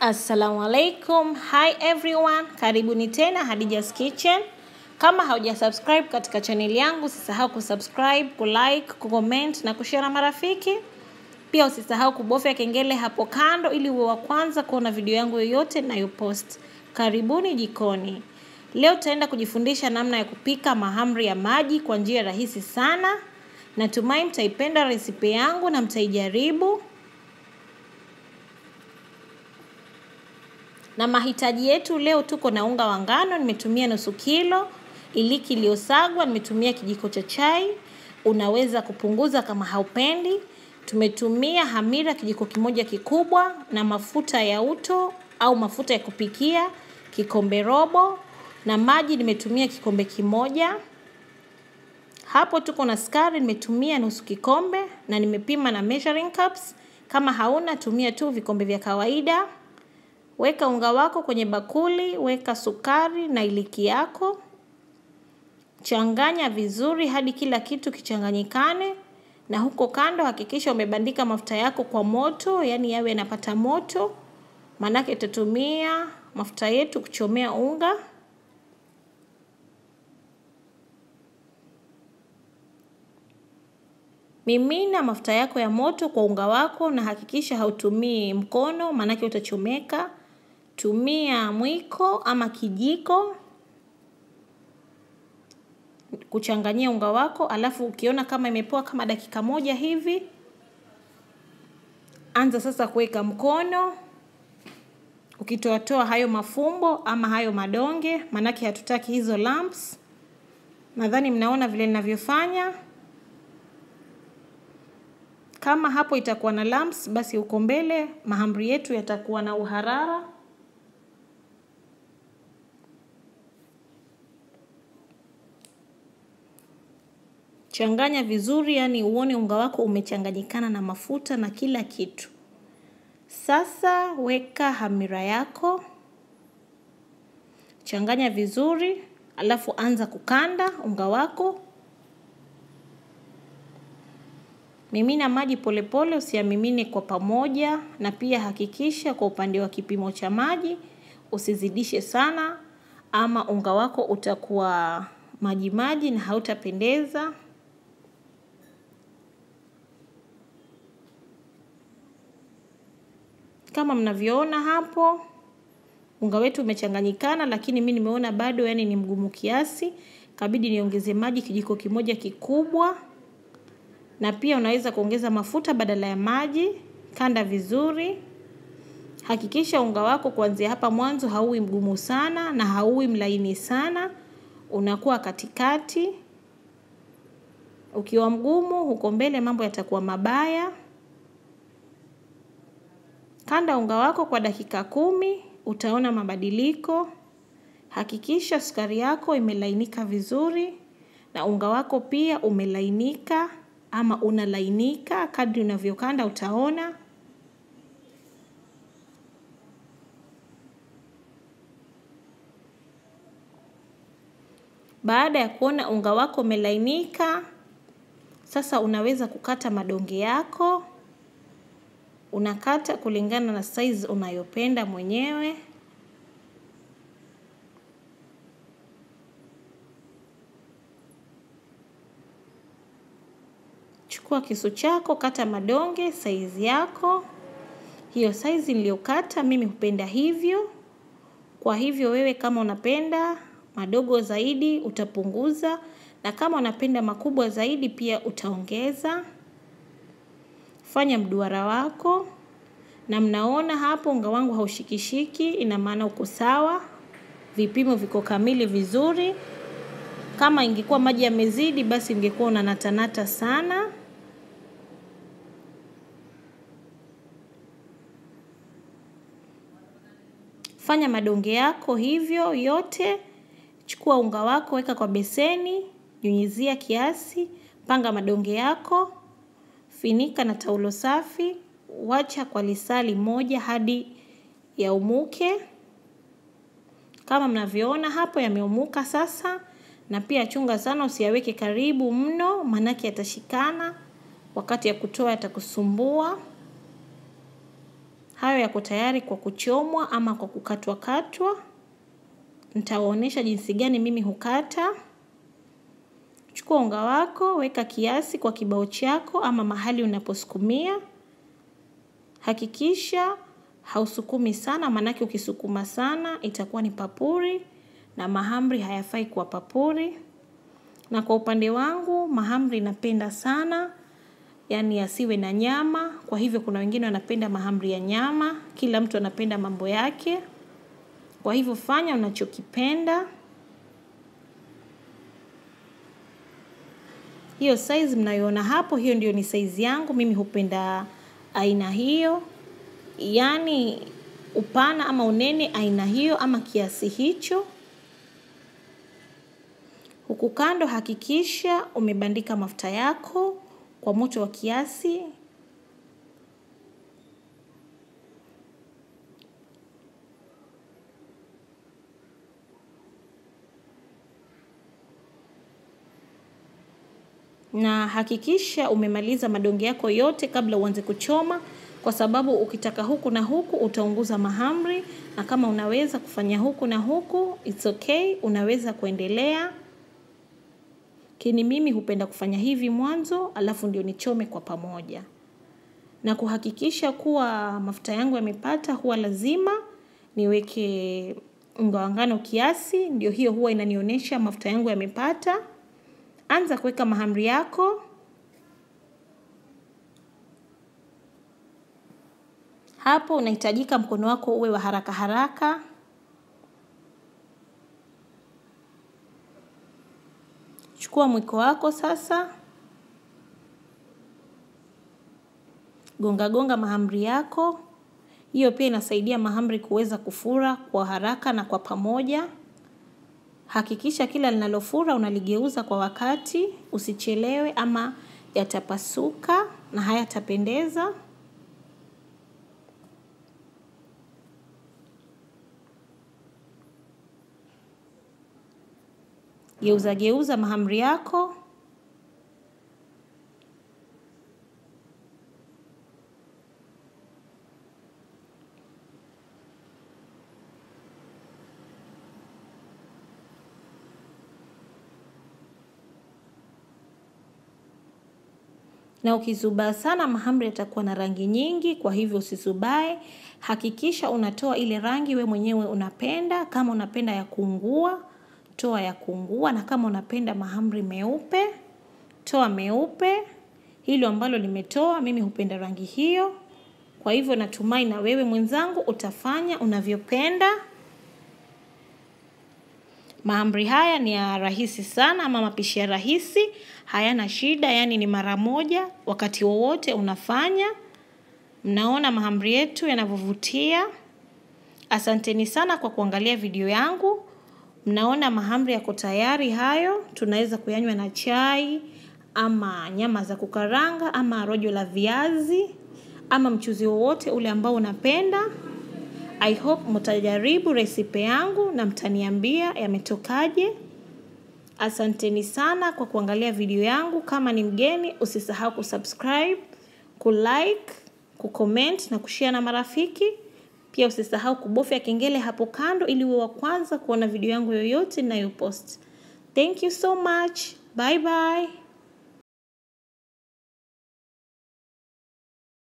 Assalamu alaikum. Hi everyone. Karibuni tena Hadija's Kitchen. Kama hauja subscribe katika channel yangu, usisahau kusubscribe, kulike, kucomment na kushare na marafiki. Pia usisahau kubofya kengele hapo kando ili uwe wa kwanza kuona video yangu yoyote ninayopost. Karibuni jikoni. Leo tutaenda kujifundisha namna ya kupika mahamri ya maji kwa njia rahisi sana. Natumai mtaipenda resipe yangu na mtaijaribu. Na mahitaji yetu leo, tuko na unga wa ngano, nimetumia nusu kilo, iliki iliyosagwa, nimetumia kijiko cha chai, unaweza kupunguza kama haupendi. Tumetumia hamira kijiko kimoja kikubwa, na mafuta ya uto au mafuta ya kupikia kikombe robo, na maji nimetumia kikombe kimoja. Hapo tuko na sukari, nimetumia nusu kikombe, na nimepima na measuring cups. Kama hauna tumia tu vikombe vya kawaida. Weka unga wako kwenye bakuli, weka sukari na iliki yako. Changanya vizuri hadi kila kitu kichanganyikane, na huko kando hakikisha umebandika mafuta yako kwa moto, yaani yawe yanapata moto, maanake tutatumia mafuta yetu kuchomea unga. Mimina mafuta yako ya moto kwa unga wako na hakikisha hautumii mkono, maanake utachomeka. Tumia mwiko ama kijiko kuchanganyia unga wako, alafu ukiona kama imepoa kama dakika moja hivi, anza sasa kuweka mkono ukitoatoa hayo mafumbo ama hayo madonge, maanake hatutaki hizo lumps. Nadhani mnaona vile ninavyofanya. Kama hapo itakuwa na lumps, basi uko mbele mahamri yetu yatakuwa na uharara. Changanya vizuri, yani uone unga wako umechanganyikana na mafuta na kila kitu. Sasa weka hamira yako, changanya vizuri, alafu anza kukanda unga wako. Mimina maji polepole, usiyamimine kwa pamoja, na pia hakikisha kwa upande wa kipimo cha maji usizidishe sana, ama unga wako utakuwa maji maji na hautapendeza. Kama mnavyoona hapo, unga wetu umechanganyikana, lakini mi nimeona bado yani ni mgumu kiasi, kabidi niongeze maji kijiko kimoja kikubwa na pia unaweza kuongeza mafuta badala ya maji. Kanda vizuri, hakikisha unga wako kuanzia hapa mwanzo hauwi mgumu sana na hauwi mlaini sana, unakuwa katikati. Ukiwa mgumu huko mbele, mambo yatakuwa mabaya. Kanda unga wako kwa dakika kumi, utaona mabadiliko. Hakikisha sukari yako imelainika vizuri na unga wako pia umelainika ama unalainika. Kadri unavyokanda utaona. Baada ya kuona unga wako umelainika, sasa unaweza kukata madonge yako. Unakata kulingana na size unayopenda mwenyewe. Chukua kisu chako, kata madonge saizi yako. Hiyo saizi niliyokata mimi hupenda hivyo. Kwa hivyo wewe kama unapenda madogo zaidi utapunguza, na kama unapenda makubwa zaidi pia utaongeza. Fanya mduara wako, na mnaona hapo unga wangu haushikishiki, ina maana uko sawa. Vipimo viko kamili vizuri. Kama ingekuwa maji yamezidi, basi ungekuwa unanatanata sana. Fanya madonge yako hivyo yote. Chukua unga wako, weka kwa beseni, nyunyizia kiasi, panga madonge yako, finika na taulo safi, wacha kwa lisali moja hadi yaumuke. Kama mnavyoona hapo yameumuka sasa, na pia chunga sana usiyaweke karibu mno, maanake yatashikana, wakati ya kutoa yatakusumbua. Hayo yako tayari kwa kuchomwa ama kwa kukatwa katwa. Nitawaonyesha jinsi gani mimi hukata. Chukua unga wako, weka kiasi kwa kibao chako ama mahali unaposukumia. Hakikisha hausukumi sana, maanake ukisukuma sana itakuwa ni papuri na mahamri hayafai kuwa papuri. Na kwa upande wangu mahamri napenda sana, yaani yasiwe na nyama. Kwa hivyo kuna wengine wanapenda mahamri ya nyama, kila mtu anapenda mambo yake. Kwa hivyo fanya unachokipenda. Hiyo size mnayoona hapo, hiyo ndio ni size yangu. Mimi hupenda aina hiyo, yaani upana ama unene aina hiyo ama kiasi hicho. Huku kando hakikisha umebandika mafuta yako kwa moto wa kiasi. Na hakikisha umemaliza madonge yako yote kabla uanze kuchoma, kwa sababu ukitaka huku na huku utaunguza mahamri, na kama unaweza kufanya huku na huku, it's okay, unaweza kuendelea. Lakini mimi hupenda kufanya hivi mwanzo, alafu ndio nichome kwa pamoja. Na kuhakikisha kuwa mafuta yangu yamepata, huwa lazima niweke unga wa ngano kiasi, ndio hiyo huwa inanionyesha mafuta yangu yamepata. Anza kuweka mahamri yako. Hapo unahitajika mkono wako uwe wa haraka haraka. Chukua mwiko wako sasa. Gonga gonga mahamri yako. Hiyo pia inasaidia mahamri kuweza kufura kwa haraka na kwa pamoja. Hakikisha kila linalofura unaligeuza kwa wakati, usichelewe ama yatapasuka na hayatapendeza. Geuza geuza mahamri yako. Na ukizubaa sana mahamri yatakuwa na rangi nyingi, kwa hivyo usizubae. Hakikisha unatoa ile rangi we mwenyewe unapenda, kama unapenda ya kuungua, toa ya kuungua, na kama unapenda mahamri meupe, toa meupe. Hilo ambalo limetoa, mimi hupenda rangi hiyo. Kwa hivyo natumai na wewe mwenzangu utafanya unavyopenda. Mahamri haya ni ya rahisi sana ama mapishi ya rahisi, hayana shida, yaani ni mara moja, wakati wowote unafanya. Mnaona mahamri yetu yanavyovutia. Asanteni sana kwa kuangalia video yangu. Mnaona mahamri yako tayari hayo, tunaweza kuyanywa na chai, ama nyama za kukaranga, ama rojo la viazi, ama mchuzi wowote ule ambao unapenda. I hope mtajaribu resipe yangu na mtaniambia yametokaje. Asanteni sana kwa kuangalia video yangu. Kama ni mgeni, usisahau kusubscribe, kulike, kucomment na kushare na marafiki. Pia usisahau kubofya kengele hapo kando ili uwe wa kwanza kuona video yangu yoyote ninayopost. Thank you so much. Bye bye.